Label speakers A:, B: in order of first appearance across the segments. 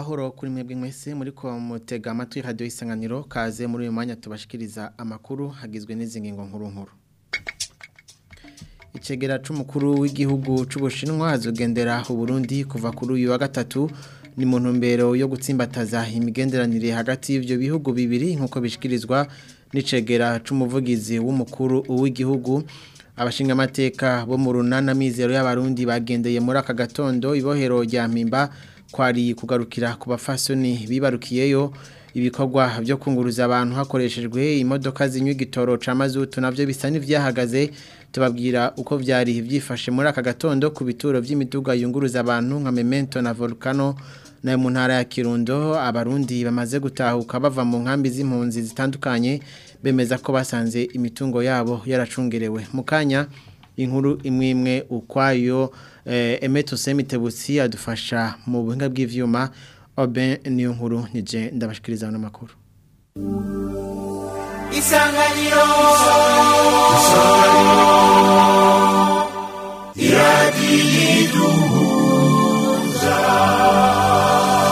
A: amahoro kuri mwebwe mwese muri ko mutega amatwi radio isanganiro kaze muri uyu mwanya tubashikiriza amakuru hagizwe n'izi ngingo nkuru nkuru Icegera c'umukuru w'igihugu c'Ubushinwa azogendera u Burundi kuva kuri uyu wa gatatu ni mu ntumbero yo gutsimbataza imigenderanire hagati y'ivyo bihugu bibiri nkuko bishikirizwa n'icegera c'umuvugizi w'umukuru w'igihugu abashinga amateka bo mu runana mizero y'abarundi bagendeye muri aka gatondo ibohero rya mpimba kwari kugarukira ku bafasoni bibarukiyeyo ibikorwa byo kunguruza abantu hakoreshejwe imodoka zinywa igitoro ca mazutu navyo bisa n'ivyahagaze tubabwira uko vyari vyifashe muri aka gatondo ku bituro vy'imiduga yunguruza abantu nka Memento na Volcano na mu ntara ya Kirundo abarundi bamaze gutahuka bava mu nkambi z'impunzi zitandukanye bemeza ko basanze imitungo yabo yaracungerewe mukanya inkuru imwe imwe ukwayo eh, Emeto Semitebutsi adufasha mu buhinga bw'ivyuma Oben niyo nkuru nije ndabashikiriza no makuru
B: Isanganiro Isanganiro Iradiduza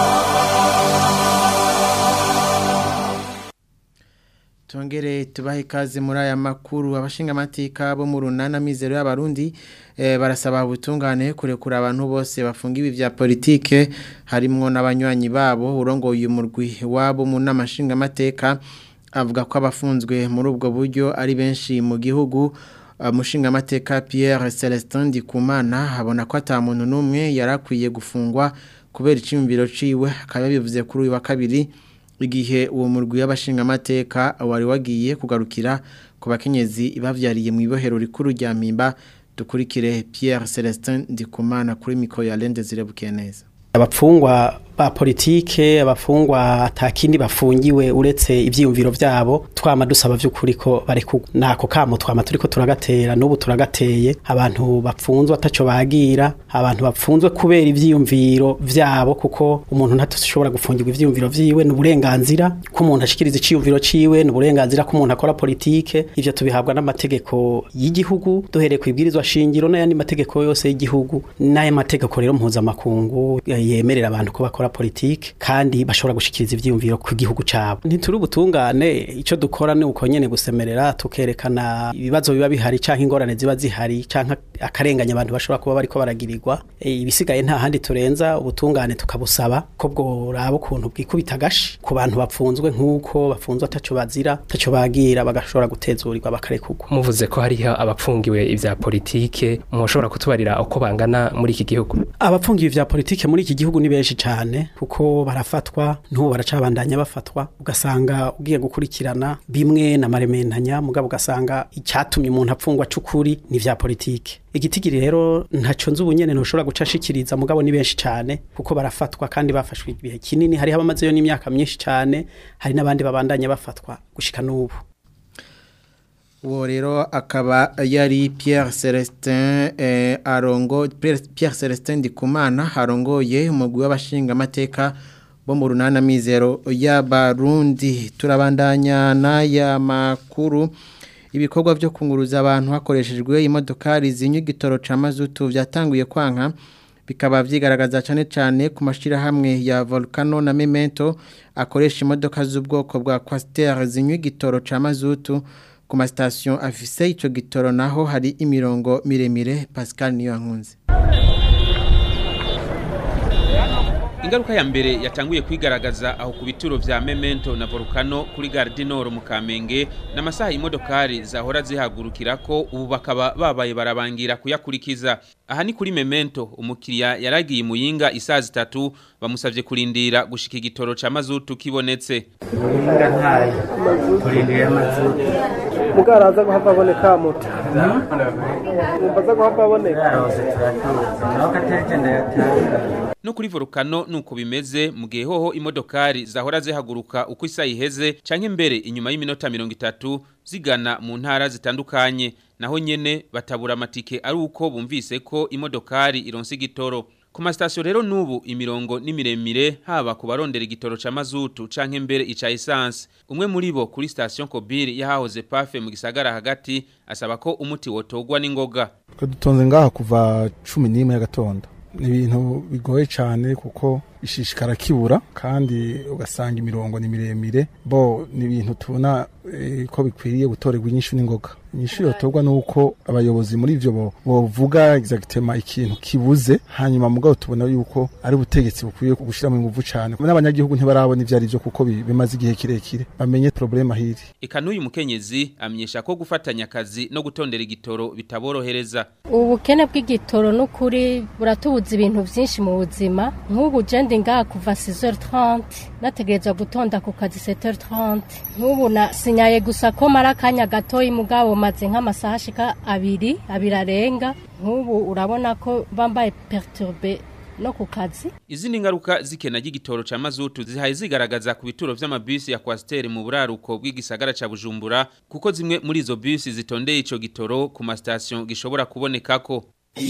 A: Tongere tubahe ikaze muri aya makuru abashinga amateka bo mu runana mizero y'abarundi e, barasaba ubutungane kurekura abantu bose bafunga ibi vya politike harimwo n'abanywanyi babo urongoye umurwi wabo mu namashinga amateka avuga ko abafunzwe muri ubwo buryo ari benshi mu gihugu umushinga amateka Pierre Celestin Dikumana abona ko ata muntu numwe yarakwiye gufungwa kubera iciyumviro ciwe akaba bivuze kuri uyu wa kabiri igihe uwo murwi y'abashinga amateka wari wagiye kugarukira ku bakenyezi bavyariye mu ibohero rikuru rya Mpimba dukurikire Pierre Celestin Dikumana kuri mikro ya Lende zirebukiye neza
C: abapfungwa ba politike abafungwa atakindi bafungiwe uretse ivyiyumviro vyabo twama dusaba vy'ukuri ko bareku nako kamo twama turiko turagatera n'ubu turagateye abantu bapfunzwe ataco bagira abantu bapfunzwe kubera ivyiyumviro vyabo kuko umuntu ntatushobora gufungirwa ivyiyumviro vyiwe n'uburenganzira ko umuntu ashikiriza iciyumviro ciwe n'uburenganzira ko umuntu akora politike ivyo tubihabwa n'amategeko y'igihugu duhereye kwibwirizwa shingiro n'ayandi mategeko yose y'igihugu n'aya mategeko rero mpuzamakungu yemerera abantu ko bakora politike kandi bashobora gushikiriza ivyiyumviro ku gihugu cabo ntituri ubutungane ico dukora ni uko nyene gusemerera tukerekana ibibazo biba bihari canke ingorane ziba zihari canke akarenganya abantu bashobora kuba bariko baragirirwa e, ibisigaye nta handi turenza ubutungane tukabusaba ko bworaba ukuntu bwikubita agashi ku bantu bapfunzwe nk'uko bafunzwe ataco bazira ataco bagira bagashobora gutezurirwa bakarekurwa
D: muvuze ko hariho abapfungiwe ivya politike mushobora kutubarira uko bangana muri iki gihugu
C: abapfungiwe ivya politike muri iki gihugu ni benshi cyane kuko barafatwa n'ubu baracabandanya bafatwa ugasanga ugiye gukurikirana bimwe na marementanya mugabo ugasanga icyatumye umuntu apfungwa c'ukuri ni vya politike igitigiri rero ntaco nzi ubunyene ntushobora guca ashikiriza mugabo ni benshi cyane kuko barafatwa kandi bafashwe ibihe kinini hariho abamazeyo n'imyaka myinshi cyane hari n'abandi babandanya bafatwa gushika n'ubu
A: uwo rero akaba yari Pierre Celestin eh, arongo Pierre Celestin Dikumana arongoye umugwi w'abashinga amateka bo mu runana mizero y'abarundi turabandanya n'aya makuru ibikorwa byo kunguruza abantu hakoreshejwe imodokari zinywa igitoro ca mazutu vyatanguye kwanka bikaba vyigaragaza cyane cyane ku mashirahamwe ya Volcano na Memento akoresha imodoka z'ubwoko bwa Quaster zinywa igitoro ca mazutu ku masitasiyo afise icyo gitoro naho hari imirongo miremire Pascal niyo nkunze
E: ingaruka ya mbere yatanguye kwigaragaza aho ku bituro vya Memento na Volcano kuri Gare du Nord mu Kamenge n'amasaha imodokari zahora zihagurukira ko ubu bakaba babaye barabangira kuyakurikiza aha ni kuri Memento umukiriya yaragiye muyinga isaha zitatu bamusavye kurindira gushika igitoro ca mazutu kibonetse
F: muyinga ntayo turindiriye amazutu
G: mugaraza guhava aboneka muto mumbaza guhava aboneka
F: yarose turatuza naho katarije ndayatanga
E: no kuri volcano nuko bimeze mu gihe hoho imodokari zahora zihaguruka uko isa iheze canke mbere inyuma y'iminota 30 zigana mu ntara zitandukanye naho nyene batabura amatike ari uko bumvise ko imodokari ironse igitoro ku masitasiyo rero n'ubu imirongo ni miremire haba ku barondera igitoro ca mazutu canke mbere ica esanse umwe muri bo kuri sitasiyo kobiri yahahoze pafe mu gisagara hagati asaba ko umuti wotogwa n'ingoga
H: twe dutonze ngaha kuva cumi n'imwe y'agatondo ni ibintu bigoye cyane kuko
B: ishishikara kibura kandi ugasanga imirongo ni miremire bo ni ibintu tubona eh, ko bikwiriye gutorerwa inyishu n'ingoga inyishu yotorwa nuko abayobozi muri ivyo bo- bovuga exactement ikintu kibuze hanyuma mugabo tubona yuko ari ubutegetsi bukwiye gushiramo inguvu cane n'abanyagihugu ntibarabona ivyo ari vyo kuko bi- bimaze igihe kirekire bamenye problema hiri
E: Eka n'uyu mukenyezi amenyesha ko gufatanya akazi no gutondera igitoro bitaborohereza
H: ubukene bw'igitoro n'ukuri buratubuza ibintu byinshi mu buzima nk'ubu jende ngaha kuva 6h30 nategereza gutonda ku kazi 7h30 nk'ubu nasinyaye gusa ko mara akanya gatoyi mugabo maze nk'amasaha ashika abiri abiri arenga nk'ubu urabona ko bambaye perturbe no ku kazi
E: Izindi ngaruka zikena ry'igitoro ca mazutu zihaye zigaragaza ku bituro vy'amabisi ya Coaster mu buraruko bw'igisagara ca Bujumbura kuko zimwe muri izo bisi zitondeye ico gitoro ku ma station gishobora kubonekako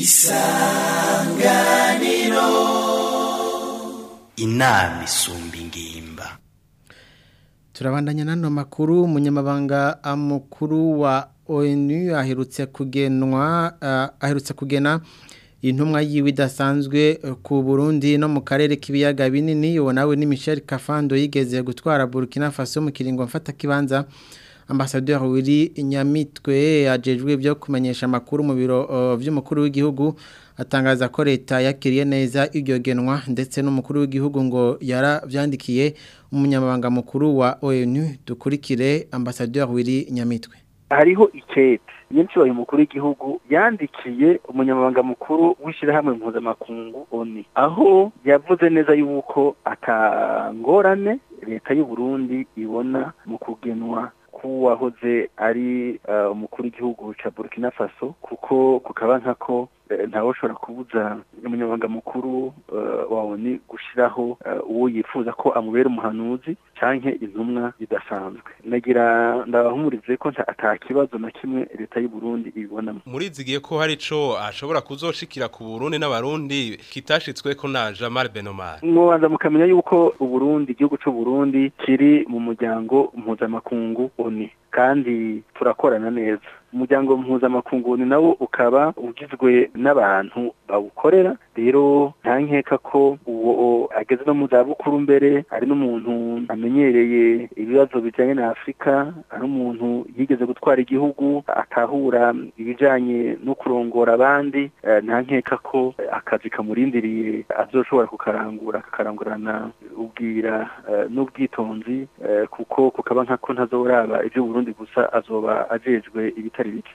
I: inama isumba ingimba
A: turabandanya nano makuru umunyamabanga mukuru wa ONU aherutse kugenwa uh, aherutse kugena intumwa yiwe idasanzwe ku Burundi no mu karere k'ibiyaga binini uwo nawe ni Michel Kafando yigeze gutwara Burkina Faso mu kiringo mfata kibanza Ambassadeur Willy Nyamitwe ajejwe byo kumenyesha amakuru mu biro uh, vy'umukuru w'igihugu atangaza ko leta yakiriye neza iryo genwa ndetse n'umukuru w'igihugu ngo yaravyandikiye umunyamabanga mukuru wa ONU dukurikire Ambassadeur Willy Nyamitwe
J: hariho ikete nyinshi mukuru w'igihugu yandikiye umunyamabanga mukuru w'ishyirahamwe mpuzamakungu oni aho yavuze neza yuko atangorane leta y'u Burundi ibona mu kugenwa k'uwahoze ari uh, umukuru w'igihugu ca Burkina Faso kuko kukaba nkako ntawe ushobora kubuza umunyamabanga mukuru uh, wa ONU gushiraho uh, uwo yifuza ko amubera umuhanuzi canke intumwa bidasanzwe nagira ndabahumurize ko ata kibazo na kimwe leta y'u Burundi ibibonamo
K: murizigiye ko hari ico ashobora kuzoshikira ku Burundi n'abarundi kitashitsweko na Jamal Benomar
J: mwobanza mukamenya yuko uburundi igihugu c'u Burundi kiri mu muryango mpuzamakungu ONU kandi turakorana neza umuryango mpuzamakungu nawo ukaba ugizwe n'abantu bawukorera rero nta nkeka ko uwo ageze no mu zabukuru mbere ari n'umuntu amenyereye ibibazo bijyanye na afurika ari umuntu yigeze gutwara igihugu atahura ibijyanye no kurongora abandi nta nkeka ko akazi kamurindiriye azoshobora kukarangura akakarangurana ubwira n'ubwitonzi kuko kukaba nkako ntazoraba ibyo Burundi gusa azoba ajejwe ibitari bike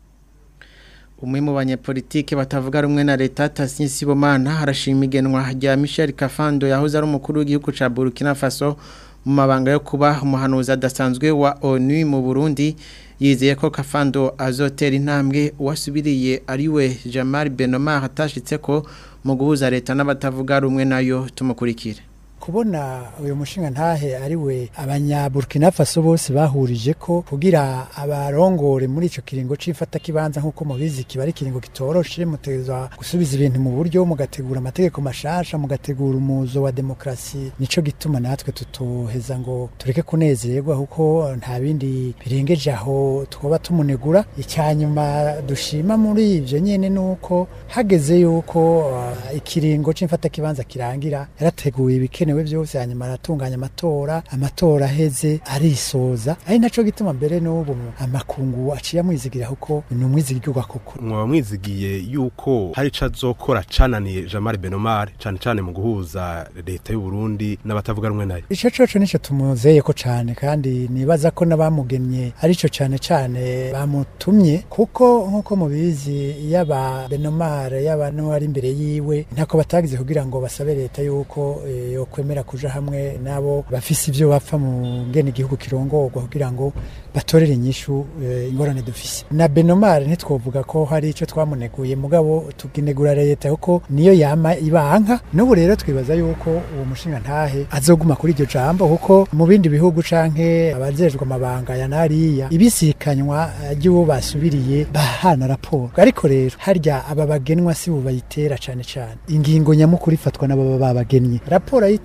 A: umwe mu banyepolitike batavuga rumwe na leta Tassin Sibomana harashima igenwa rya Michel Kafando yahoze ari umukuru w'igihugu ca Burkina Faso mu mabanga yo kuba umuhanuzi adasanzwe wa ONU mu Burundi yizeye ko Kafando azotera intambwe uwasubiriye ariwe Jamal Benomar atashitse ko mu guhuza leta n'abatavuga rumwe nayo tumukurikire
L: kubona uyu mushinga ntahe ari we abanyaburkina faso bose bahurije ko kugira abarongore muri ico kiringo c'ifata kibanza nk'uko mubizi kiba ari kiringo kitoroshe mutegezwa gusubiza ibintu mu buryo mugategura amategeko mashasha mugategura umuzo wa demokrasi nico gituma natwe tutoheza ngo tureke kunezererwa kuko nta bindi birengeje aho twoba tumunegura icyanyuma dushima muri ivyo nyene nuko hageze yuko uh, ikiringo c'ifata kibanza kirangira yarateguye ibikenewe ibikenewe byose hanyuma aratunganya amatora amatora aheze arisoza ari naco gituma mbere n'ubu amakungu aciye amwizigira kuko ni umwizigirwa koko
K: mwaba mwizigiye yuko hari ico azokora cananiye Jamal Benomar cane cane mu guhuza leta y'u Burundi n'abatavuga rumwe nayo
L: ico coco nico tumuzeye ko cane kandi nibaza ko n'abamugennye arico cane cane bamutumye kuko nk'uko mubizi yaba Benomar yaba n'uwari imbere yiwe ntako batagize kugira ngo basabe leta yuko e, yo kwemera kuja hamwe nabo bafise ivyo bapfa mu ngene igihugu kirongorwa kugira ngo batorere inyishu e, ingorane dufise na Benomar ntitwovuga ko hari ico twamuneguye mugabo tuginegura leta kuko niyo yama ibanka n'ubu rero twibaza yuko uwo mushinga ntahe azoguma kuri iryo jambo kuko mu bindi bihugu canke abajejwe amabanga ya nariya ibisikanywa ry'uwo basubiriye bahana raporo ariko rero harya aba bagenwa si bo bayitera cane cane ingingo nyamukuru ifatwa n'ababa babagennye raporo ayita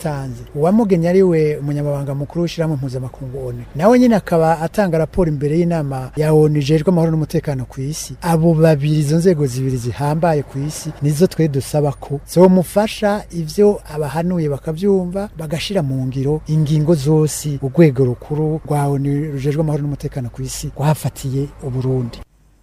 L: batanze uwamugenye ari we umunyamabanga mukuru w'ishyirahamwe mpuzamakungu ONU nawe nyine akaba atanga raporo imbere y'inama ya ONU ijejwe amahoro n'umutekano ku isi abo babiri izo nzego zibiri zihambaye ku isi nizo twe dusaba ko zomufasha ivyo abahanuye bakavyumva bagashira mu ngiro ingingo zose urwego rukuru rwa ONU rujejwe amahoro n'umutekano ku isi rwafatiye uburundi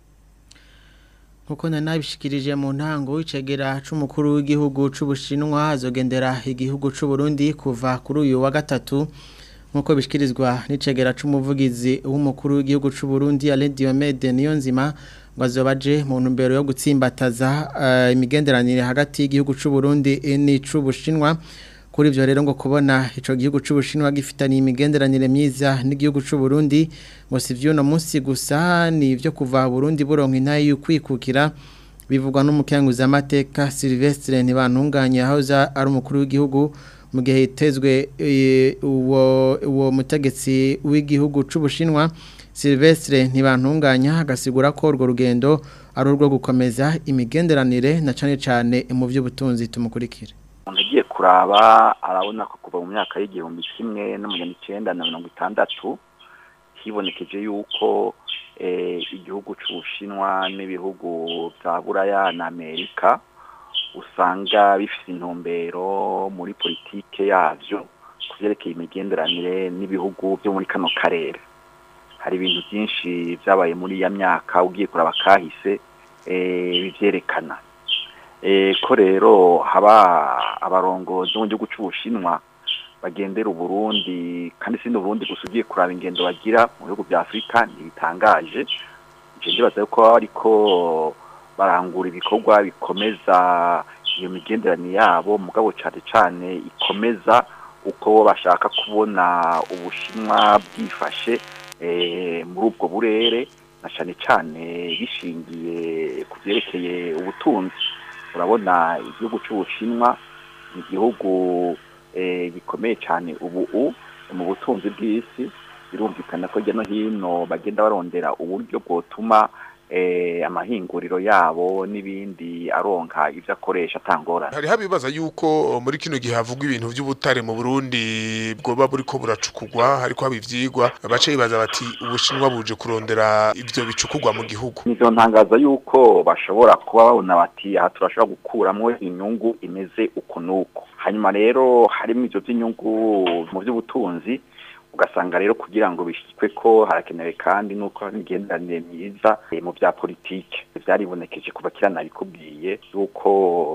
A: nkuko nanabishikirije mu ntango w'icegera c'umukuru w'igihugu c'ubushinwa azogendera igihugu c'u Burundi kuva kuri uyu wa gatatu nkuko bishikirizwa n'icegera c'umuvugizi w'umukuru w'igihugu c'u Burundi Alain Diomede Niyonzima ngo azobaje mu ntumbero yo gutsimbataza uh, imigenderanire hagati y'igihugu c'u Burundi n'ic'ubushinwa kuri ivyo rero ngo kubona ico gihugu c'ubushinwa gifitaniye imigenderanire myiza n'igihugu c'u Burundi ngo si vy'uno munsi gusa ni ivyo kuva Burundi buronka intaye y'ukwikukira bivugwa n'umukenguza amateka Silvestre ntibantunganye aho za ari umukuru w'igihugu mu gihe hitezwe uwo uwo mutegetsi w'igihugu c'ubushinwa Silvestre ntibantunganya agasigura ko urwo rugendo ari urwo gukomeza imigenderanire na cane cane mu by'ubutunzi tumukurikire
M: umuntu agiye kuraba arabona ko kuva mu myaka y'igihumbi kimwe n'amajana icyenda na mirongo itandatu hibonekeje yuko igihugu cy'ubushinwa n'ibihugu bya buraya na amerika usanga bifite intumbero muri politike yabyo ku byerekeye imigenderanire n'ibihugu byo muri kano karere hari ibintu byinshi byabaye muri iya myaka ugiye kuraba kahise bibyerekana ko rero haba abarongozi mu gihugu cy'ubushinwa bagendera uburundi kandi si n'uburundi gusa ugiye kuraba ingendo bagira mu bihugu bya afurika ntibitangaje ibyo ndibaza ko ariko barangura ibikorwa bikomeza iyo migenderanire yabo mugabo cyane cyane ikomeza uko bashaka kubona ubushinwa bwifashe muri ubwo burere na cyane cyane bishingiye ku byerekeye ubutunzi urabona igihugu cy'ubushinwa ni igihugu gikomeye cyane ubu mu butunzi bw'isi birumvikana ko hirya no hino bagenda barondera uburyo bwotuma amahinguriro yabo n'ibindi aronka ibyo akoresha atangorana
N: hari habibaza yuko muri kino gihe havugwa ibintu by'ubutare mu Burundi bwoba buriko buracukugwa hariko haba ivyigwa bace bibaza bati ubushinwa buje kurondera ivyo bicukugwa mu gihugu
M: nivyo ntangaza yuko bashobora kuba babona bati aha turashobora gukuramwo inyungu imeze uku n'uku hanyuma rero harimo ivyo vy'inyungu mu by'ubutunzi ugasanga rero kugira ngo bishyikwe ko harakenewe kandi nuko imigenderanire myiza mu bya politike byaribonekeje kuva kera nabikubwiye yuko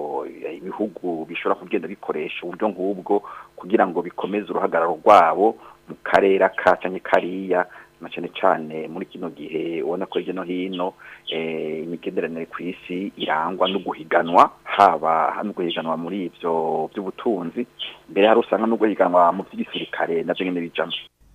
M: ibihugu bishobora kugenda bikoresha uburyo nk'ubwo kugira ngo bikomeze uruhagararo rwabo mu karere aka cyangwa kariya na cyane cyane muri kino gihe ubona ko hirya no hino imigenderanire ku isi irangwa no guhiganwa haba no guhiganwa muri ibyo by'ubutunzi mbere hari usanga no guhiganwa mu by'igisirikare nabyo nyine bijamo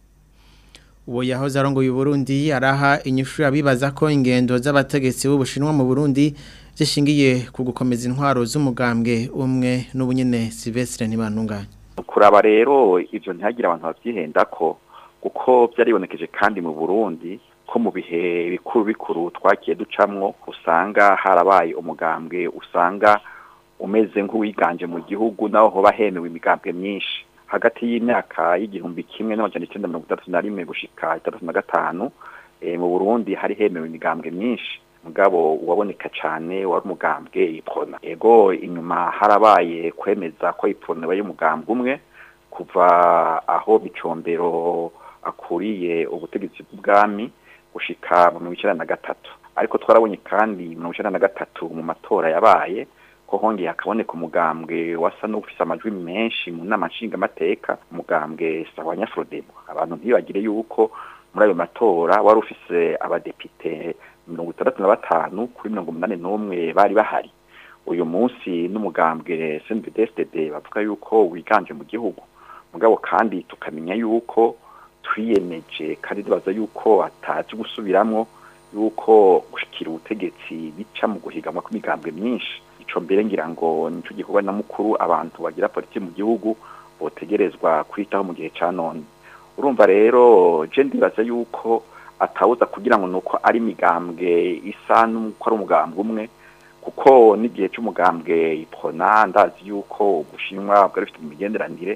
A: uwo yahoze arongoye Burundi araha inyishu abibaza ko ingendo z'abategetsi b'ubushinwa mu Burundi zishingiye ku gukomeza intwaro z'umugambwe umwe n'ubunyene Silvestre ntibantunganye
M: kuraba rero ivyo ntihagira abantu bavyihenda ko kuko byaribonekeje kandi mu Burundi ko mu bihe bikuru bikuru twakiye ducamwo usanga harabaye umugambwe usanga umeze nk'uwiganje mu gihugu naho hoba hemewe imigambwe myinshi hagati y'imyaka y'igihumbi kimwe n'amajana icyenda mirongo itandatu na rimwe gushika itandatu na gatanu mu Burundi hari hemewe imigambwe myinshi mugabo uwaboneka cyane wari umugambwe ipona ego inyuma harabaye kwemeza ko ipona baye umugambwe umwe kuva aho bicombero akuriye ubutegetsi bw'ubwami gushika mu mirongo icyenda na gatatu ariko twarabonye kandi mirongo icyenda na gatatu mu matora yabaye ko hongeye hakaboneka umugambwe wasa n'ufise amajwi menshi mu nama nshingamateka umugambwe sawa nyafrodemo abantu ntibagire yuko muri ayo matora wari ufise abadepite mirongo itandatu na batanu kuri mirongo umunani n'umwe bari bahari uyu munsi n'umugambwe CNDD-FDD bavuga yuko wiganje mu gihugu mugabo kandi tukamenya yuko twiyemeje kandi tubaza yuko atazi gusubiramwo yuko gushikira ubutegetsi bica mu guhiganwa kw'imigambwe myinshi ico mbere ngira ngo nico gikorwa na mukuru abantu bagira politiki mu gihugu botegerezwa kwitaho mu gihe ca none urumva rero je ndibaza yuko atawuza kugira ngo nuko ari imigambwe isa n'uko ari umugambwe umwe kuko n'igihe cy'umugambwe ipona ndazi yuko ubushinwa bwari bufite imigenderanire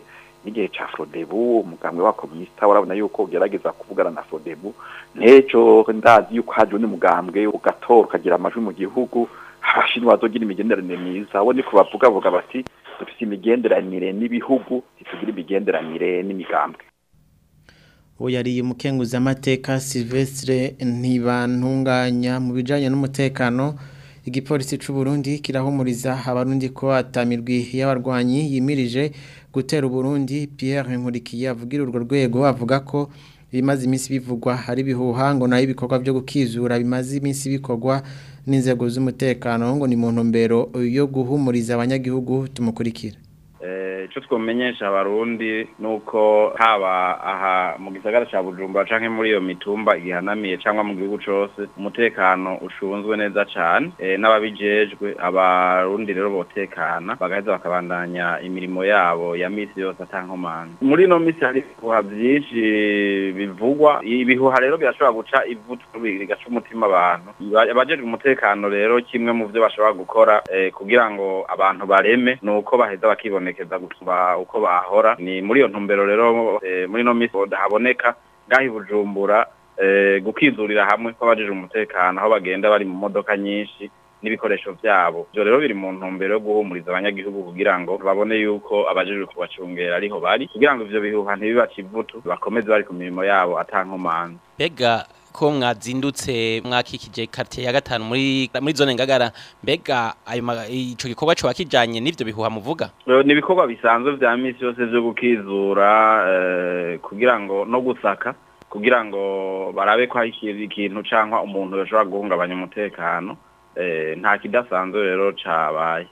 M: n'igihe ca Frodebu umugambwe wa komunista warabona yuko ugerageza kuvugana na Frodebu nejo ndazi yuko haje undi mugambwe ugatora ukagira amajwi mu gihugu abashinwa bazogira imigenderanire myiza abo niko bavuga vuga bati dufite imigenderanire n'ibihugu ntitugira imigenderanire n'imigambwe
A: uwo yari umukenguzi amateka Silvestre ntibantunganya mu bijanye n'umutekano igipolisi c'u Burundi kirahumuriza abarundi ko atamirwi y'abarwanyi yimirije gutera Burundi Pierre Nkurikiye avugira urwo rwego avuga ko bimaze iminsi bivugwa hari bihuha ngo nayo ibikorwa byo gukizura bimaze iminsi bikorwa n'inzego z'umutekano ngo ni mu ntumbero yo guhumuriza abanyagihugu tumukurikira
O: icyo twamenyesha abarundi ni uko haba aha mu gisagara cya bujumbura cyangwa muri iyo mitumba igihanamiye cyangwa mu gihugu cyose umutekano ushunzwe neza cyane n'ababijejwe abarundi rero botekana bagaheza bakabandanya imirimo yabo ya minsi yose atankomanga muri ino minsi hari ibihuha byinshi bivugwa ibihuha rero birashobora guca ivutu bigaca umutima abantu abajejwe umutekano rero kimwe mu byo bashobora gukora kugira ngo abantu bareme ni uko baheza bakibonekeza gusumba uko bahora ni muri iyo ntumbero rero muri ino minsi haboneka ngaho i bujumbura gukizurira hamwe kw'abajije umutekano aho bagenda bari mu modoka nyinshi n'ibikoresho byabo ibyo rero biri mu ntumbero yo guhumuriza abanyagihugu kugira ngo babone yuko abajejwe kubacungera ariho bari kugira ngo ivyo bihuha ntibibace ivutu bakomeze bari ku mirimo yabo atankomanzi
P: mbega ko mwazindutse mwakikije quartier ya gatanu muri muri zone ngagara mbega ayo ico gikorwa cyo wakijanye n'ivyo bihuha muvuga
O: ni ibikorwa bisanzwe vya misi yose vyo gukizura eh, kugira ngo no gusaka kugira ngo barabe ko hari ikintu canka umuntu yoshobora guhungabanya umutekano eh, nta kidasanzwe rero cabaye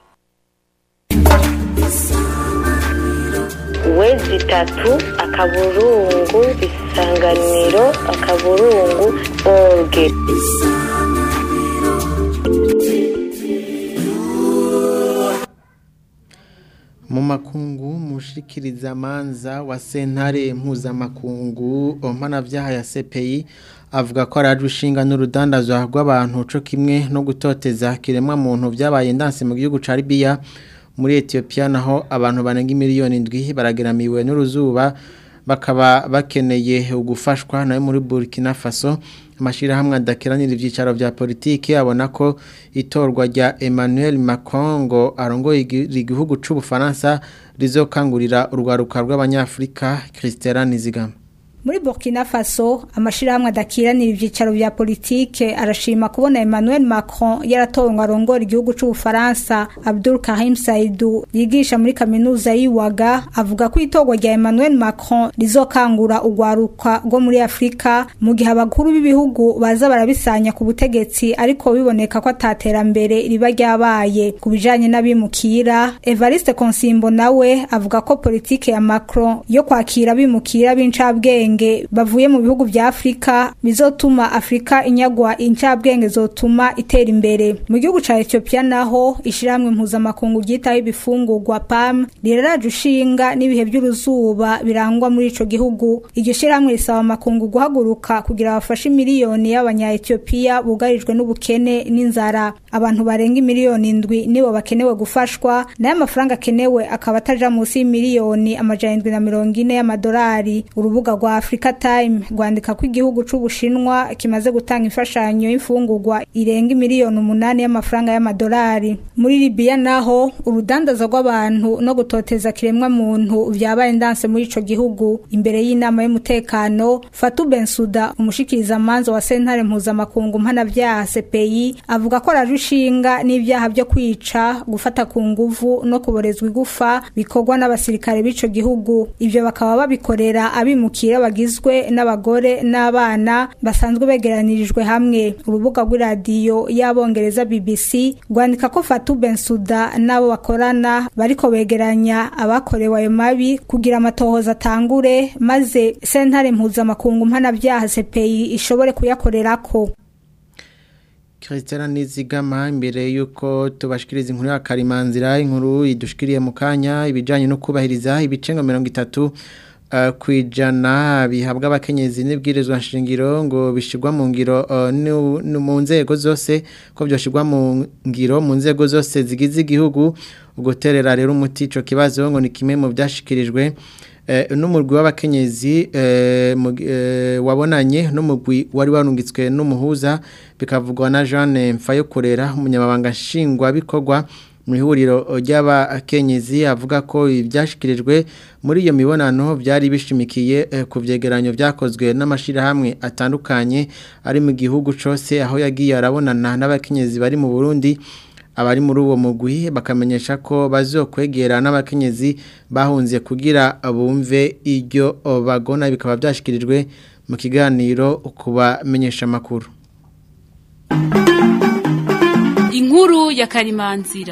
Q: wezi itatu akaburungu isanganiro akaburungu orge
A: mu makungu mushikiriza manza wa sentare mpuzamakungu mpanavyaha ya CPI avuga ko araje ushinga n'urudandazwa rw'abantu co kimwe no gutoteza kiremwa muntu vyabaye ndanse mu gihugu ca Libya muri Ethiopia naho abantu banenga miliyoni ndwi barageramiwe n'uruzuba bakaba bakeneye ugufashwa nayo muri Burkina Faso amashirahamwe adakiranira ivyicaro vya politiki abona ko itorwa rya Emmanuel Macron ngo arongoye igihugu c'u Bufaransa rizokangurira urwaruka rw'abanyafrika Christela Nizigama
R: muri Burkina Faso amashirahamwe adakiranira ivyicaro vya politike arashima kubona Emmanuel Macron yaratowe ngo arongore igihugu c'u Bufaransa Abdul Karim Saidou yigisha muri kaminuza yiwaga avuga ko itorwa rya Emmanuel Macron rizokangura urwaruka rwo muri Afrika mu gihe abakuru b'ibihugu baza barabisanya ku butegetsi ariko biboneka ko ataterambere riba ryabaye ku bijanye n'abimukira Evariste Konsimbo nawe avuga ko politike ya Macron yo kwakira abimukira b'incabwenge bavuye mu bihugu vya Afrika bizotuma Afrika inyagwa incabwenge zotuma itera imbere mu gihugu ca Ethiopia naho ishiramwe mpuzamakungu ryitaho ibifungurwa PAM riraraje ushinga n'ibihe by'uruzuba birangwa muri ico gihugu iryo shiramwe risaba amakungu guhaguruka kugira bafashe miliyoni y'abanya Ethiopia bugarijwe n'ubukene n'inzara abantu barenga miliyoni indwi nibo bakenewe gufashwa nayo amafaranga akenewe akaba ataja munsi y'imiliyoni amajana indwi na mirongo ine y'amadolari urubuga rwa Africa Time rwandika ko igihugu c'Ubushinwa kimaze gutanga imfashanyo y'imfungurwa irenga miliyoni umunani y'amafaranga y'amadolari muri Libya naho urudandaza rw'abantu no gutoteza kiremwa muntu vyabaye ndanse muri ico gihugu imbere y'inama y'umutekano Fatou Bensouda umushikiriza manzo wa sentare mpuzamakungu mpanavyaha CPI avuga ko ararushinga n'ivyaha byo kwica gufata ku nguvu no kuborezwa igufa bikorwa n'abasirikare b'ico gihugu ivyo bakaba babikorera abimukira bagizwe n'abagore n'abana basanzwe begeranirijwe hamwe urubuga rw'iradiyo y'abongereza BBC rwandika ko Fatou Bensouda nabo bakorana bariko begeranya abakorewe ayo mabi kugira amatohoza atangure maze sentare mpuzamakungu mpanavyaha CPI ishobore kuyakorerako
A: Christiana Nizigama imbere yuko tubashikiriza inkuru ya Karimanzira inkuru idushikiriye mu kanya ibijanye no kubahiriza ibicengo 30 Uh, kwijana bihabwa abakenyezi n'ibwirizwa nshingiro ngo bishigwa mu ngiro uh, mu nzego zose ko byoshigwa mu ngiro mu nzego zose zigize igihugu uguterera rero umuti ico kibazo ngo ni kimwe mu byashikirijwe eh, n'umurwi w'abakenyezi eh, mu- eh, wabonanye n'umurwi wari warungitswe n'umuhuza bikavugwa na Jeanne Mfayokorera umunyamabanga nshingwabikorwa mu ihuriro ry'abakenyezi avuga ko ibyashyikirijwe muri iyo mibonano byari bishimikiye eh, ku byegeranyo byakozwe n'amashyirahamwe atandukanye ari mu gihugu cyose aho yagiye arabonana n'abakenyezi bari mu Burundi abari muri uwo mugwi bakamenyesha ko bazokwegera n'abakenyezi bahunze kugira bumve iryo bagona bikaba byashyikirijwe mu kiganiro kubamenyesha amakuru
S: inkuru ya karimanzira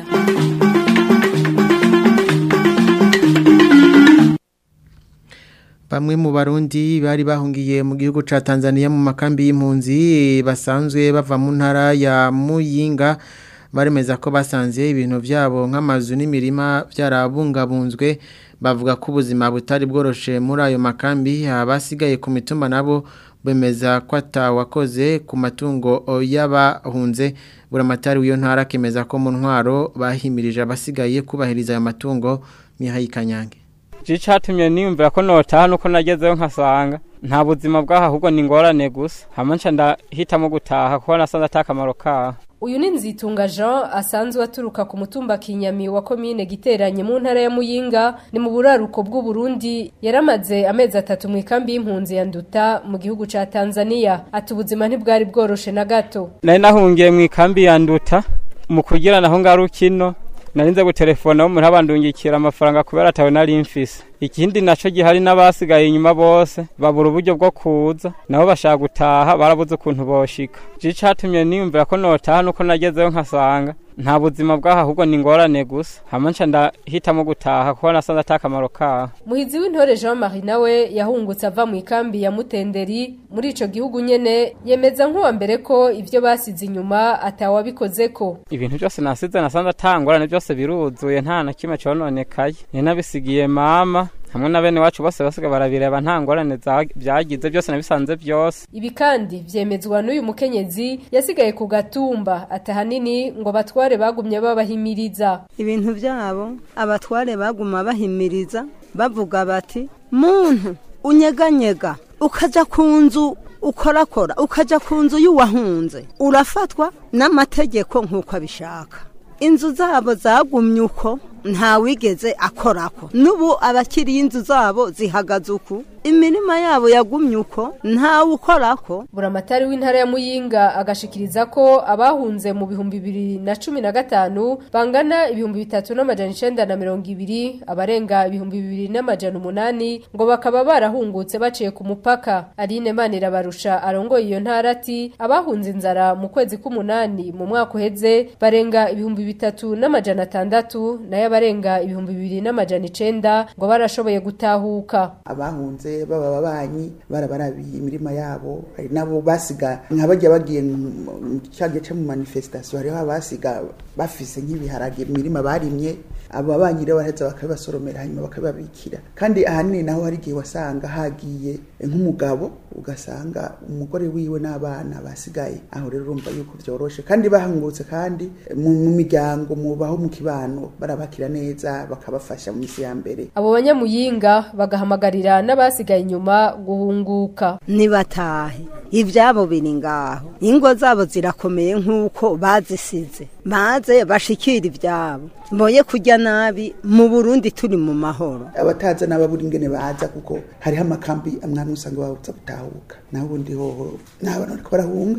A: Bamwe mu barundi bari bahungiye mu gihugu ca Tanzania mu makambi y'impunzi basanzwe bava mu ntara ya Muyinga baremeza ko basanze ibintu byabo nk'amazu n'imirima byarabungabunzwe bavuga ko ubuzima butari bworoshe muri ayo makambi abasigaye ku mitumba nabo bemeza ko atawakoze ku matungo y'abahunze buramatari w'iyo ntara akemeza ko mu ntwaro bahimirije abasigaye kubahiriza ayo matungo Mihaye Kanyange
T: je catumye niyumvira ko notaha nuko nagezeyo nkasanga nta buzima bwaho ahubwo ni ingorane gusa hama nca ndahitamo gutaha kuko nasanze ata kamaro kaho
U: uyu ni nzitunga jean asanzwe aturuka ku mutumba kinyami wa komine giteranye mu ntara ya muyinga ni mu buraruko bw'uburundi yaramaze amezi atatu mu ikambi y'impunzi ya nduta mu gihugu ca tanzania ati ubuzima ntibwari bworoshe na gato
T: nari nahungiye mu ikambi ya nduta mu kugira naho ngarukino narinze gutelefona umuntu abandungikira amafaranga kubera atawe nari mfise ikindi naco gihari n'abasigaye inyuma bose babura uburyo bwo kuza nabo bashaka gutaha barabuze ukuntu boshika je catumye niyumvira ko notaha nuko nagezeyo nkasanga nta buzima bwaho ahubwo ni ingorane gusa hama nca ndahitamo gutaha kuko nasanze ata kamaro kaho
U: muhizi w'intore jean marie nawe yahungutse ava mu ikambi ya mutenderi muri ico gihugu nyene yemeza nk'uwa mbere ko ivyo basize inyuma atawabikozeko
T: ibintu byose nasize nasanze atangorane byose biruzuye nta na kimwe cononekaye ni nabisigiye mama hamwe na bene wacu bose basiga barabireba nta ngorane za- byagize byose nabisanze byose
U: ibi kandi vyemezwa n'uyu mukenyezi yasigaye ku gatumba atahanini ngo abatware bagumye babahimiriza
V: ibintu byabo abatware baguma bahimiriza bavuga bati muntu unyeganyega ukaja ku nzu ukorakora ukaja ku nzu y'uwahunze urafatwa n'amategeko nk'uko abishaka inzu zabo zagumye uko ntawigeze akorako n'ubu abakiriye inzu zabo zihagaze uku imirima yabo yagumye uko ntawe ukorako
U: buramatari w'intara ya muyinga agashikiriza ko abahunze mu bihumbi bibiri na cumi na gatanu bangana ibihumbi bitatu n'amajana icenda na mirongo ibiri abarenga ibihumbi bibiri n'amajana umunani ngo bakaba barahungutse baciye ku mupaka aline manirabarusha arongoye iyo ntara ati abahunze inzara mu kwezi k'umunani mu mwaka uheze barenga ibihumbi bitatu n'amajana atandatu nayo abarenga ibihumbi bibiri n'amajana icenda ngo barashoboye gutahuka
W: abahunze baba ababanyi barabarabiye imirima yabo hari nabo basiga nka bajya bagiye mu cyagiye cyo mu manifestation hariho abasiga bafise nk'ibiharage mu mirima barimye abo babanyi rero baraheza bakabibasoromera hanyuma bakabibabikira kandi ahanini naho hari igihe wasanga hagiye nk'umugabo ugasanga umugore wiwe n'abana basigaye aho rero urumva yuko byoroshe kandi bahungutse kandi mu mu miryango mubaho mu kibano barabakira neza bakabafasha mu minsi ya mbere
U: abo banyamuyinga bagahamagarira n'abasigaye inyuma guhunguka
V: nibatahe ibyabo biri ngaho ingo zabo zirakomeye nk'uko bazisize maze bashikira ibyabo mboye kujya nabi mu burundi turi mu mahoro
W: abataza n'ababura ingene baza kuko hariho amakambi amwe usanga babuza gutahuka naho ubundi hoho n'abantu bariko barahunga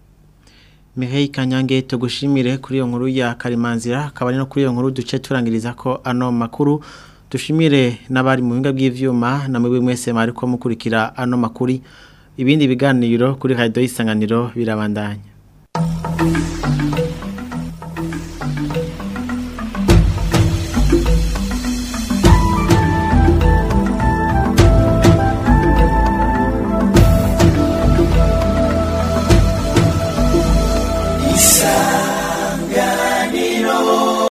A: Mihaye Kanyange tugushimire kuri iyo nkuru ya Karimanzira akaba ari no kuri iyo nkuru duce turangiriza ko ano makuru dushimire n'abari mu binga bw'ivyuma na mwebwe mwese mariko mukurikira ano makuri ibindi biganiro kuri radio isanganiro birabandanya